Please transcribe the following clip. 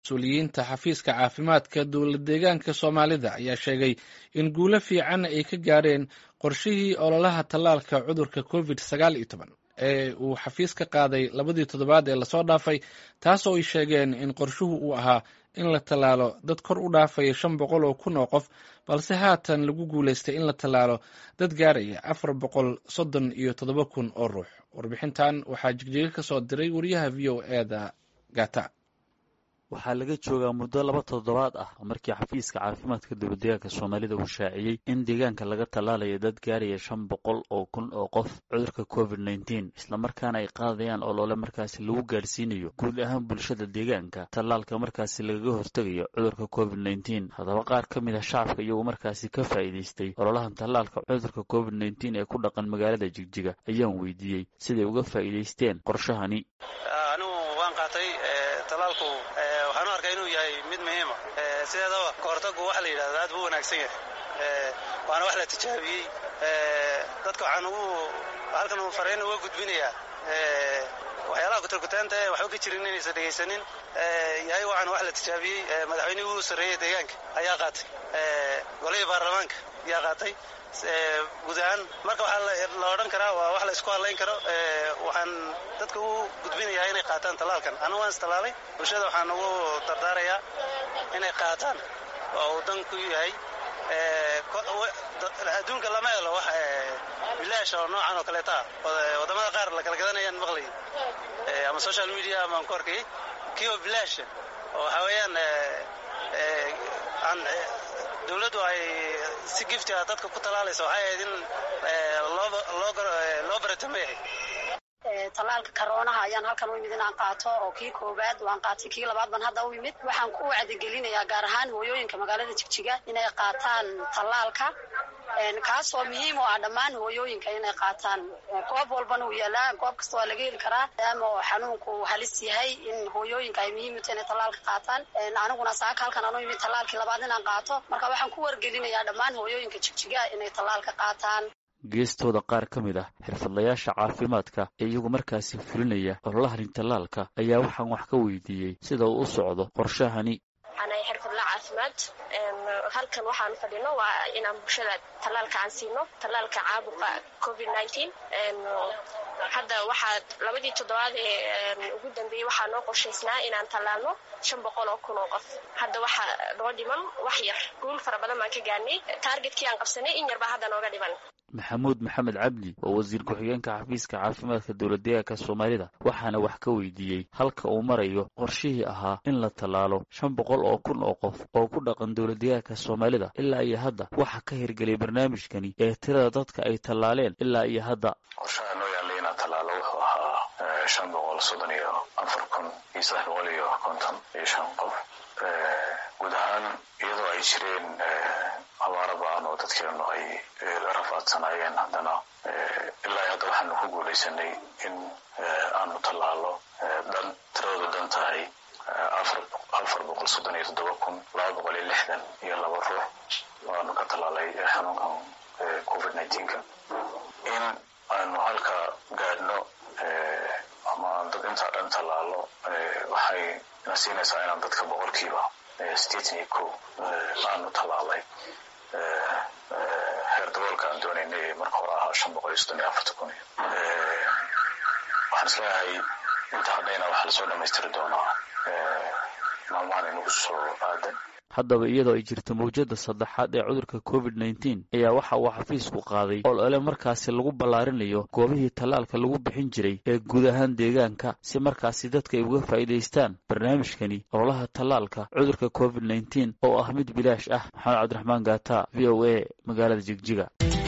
mas-uuliyiinta xafiiska caafimaadka dowlad deegaanka soomaalida ayaa sheegay in guulo fiican ay ka gaareen qorshihii ololaha tallaalka cudurka covid sagaal iyo toban ee uu xafiiska qaaday labadii toddobaad ee lasoo dhaafay taasoo ay sheegeen in qorshuhu uu ahaa in la tallaalo dad kor u dhaafaya shan boqol oo kun oo qof balse haatan lagu guulaystay in la tallaalo dad gaaraya afar boqol soddon iyo toddoba kun oo ruux warbixintan waxaa jigjiga ka soo diray wariyaha v o eda gata waxaa laga joogaa muddo laba toddobaad ah markii xafiiska caafimaadka dowladdeegaanka soomaalida uu shaaciyey in deegaanka laga tallaalayo dad gaaraya shan boqol oo kun oo qof cudurka covid nneteen islamarkaana ay qaadayaan olole markaasi lagu gaadhsiinayo guud ahaan bulshada deegaanka tallaalka markaasi lagaga hortegayo cudurka covid nneteen haddaba qaar ka mid a shacabka iyagoo markaasi ka faa'iidaystay ololahan tallaalka cudurka covid nneteen ee ku dhaqan magaalada jigjiga ayaan weydiiyey siday uga faa'iidaysteen qorshahani waxaan u arkaa inuu yahay mid muhiima sideedaba kahortagu waxa la yidhahda aad buu wanaagsan yahay waana wax la tijaabiyey dadka waxaan ugu halkan uu fariin uga gudbinayaa waxyaalaha kutarkutaanta ee waxba ka jirin inaysan dhegaysanin yahay waxaan wax la tijaabiyey madaxweynihii ugu sarreeyey deegaanka ayaa qaatay golihii baarlamaanka ayaa qaatay guud ahaan marka waxaa la odhan karaa waa wax la isku hadlayn karo waxaan dadka u gudbinayaa inay qaataan tallaalkan anu waan istallaalay bulshada waxaan ugu dardaarayaa inay qaataan oo uu dan ku yahay adduunka lama helo wax bilaash oo noocan oo kaleeta ah waddamada qaar la kala gadanayaan maqlay ama social media ama aan ku arkay kii oo bilaasha oo waxaa weeyaan aan dowladdu ay si gifti ah dadka ku talaalaysa waxay ahayd in loo baratamay ahayd tallaalka karoonaha ayaan halkan u yimid inaan qaato oo kii koowaad waan qaatay kii labaad baan hadda u yimid waxaan ku wacdigelinayaa gaar ahaan hooyooyinka magaalada jigjiga inay qaataan tallaalka kaasoo muhiim u ah dhammaan hooyooyinka inay qaataan goob walbana uu yaalaa goob kasta waa laga heli karaa maadaama oo xanuunku halis yahay in hooyooyinka ay muhiim u tahay inay tallaalka qaataan aniguna saaka halkan aan u yimid tallaalkii labaad inaan qaato marka waxaan ku wargelinayaa dhammaan hooyooyinka jigjiga inay tallaalka qaataan geestooda qaar ka mid ah xirfadlayaasha caafimaadka ee iyagu markaasi fulinaya ololahani tallaalka ayaa waxaan wax ka weydiiyey sida uu u socdo qorshahani anay xirfadla caafimaad halkan waxaan fadhino waa inaan bulshada tallaalka aan siino tallaalka caabuqa covid nineteen hadda waxaa labadii toddobaad ee ugu dambeeyey waxaa noo qorshaysnaa inaan tallaalno shan boqol oo kun oo qof hadda waxaa noo dhiman wax yar guul fara badan baan ka gaarnay taargetkii aan qabsanay in yarbaa hadda nooga dhiman maxamuud maxamed cabdi waa wasiir ku-xigeenka xafiiska caafimaadka dowladdeegaanka soomaalida waxaana wax ka weydiiyey halka uu marayo qorshihii ahaa in la tallaalo shan boqol oo kun oo qof oo ku dhaqan dowladdeegaanka soomaalida ilaa iyo hadda waxaa ka hirgeliyay barnaamijkani ee tirada dadka ay tallaaleen ilaa iyo hadda qorshaha noo yaallay inaan tallaalo wuxuu ahaa shan boqol soddon iyo afar kun iyo saddex boqol iyo konton iyo shan qof guud ahaan iyadoo ay jireen abaaro ba-an oo dadkeenu ay la rafaadsanaayeen haddana ilaa hadda waxaanu ku guulaysanay in aanu tallaalo dan tiradoodu dan tahay afar boqol soddon iyo toddoba kun laba boqol iyo lixdan iyo laba ruux waanu ka tallaalay xanuunkan covid nineteenka in aanu halka gaadhno ama dad intaa dhan tallaalo waxay na siinaysaa inaan dadka boqolkiiba sideetan iyo ko aanu tallaalay heer daboolka aan doonaynay marka hore ahaa shan boqol iyo soddon iyo afarta kun waxaan isleeyahay inta hadhayna waxaa lasoo dhamaystiri doonaa maalmahan inagu soo aadan haddaba iyadoo ay jirto mawjadda saddexaad ee cudurka covid nneteen ayaa waxa uu xafiisku qaaday olole markaasi lagu ballaarinayo goobihii tallaalka lagu bixin jiray ee guud ahaan deegaanka si markaasi dadka ay uga faa'iidaystaan barnaamijkani ololaha tallaalka cudurka covid nneteen oo ah mid bilaash ah maxamed cabdiraxmaan gaata v o a magaalada jigjiga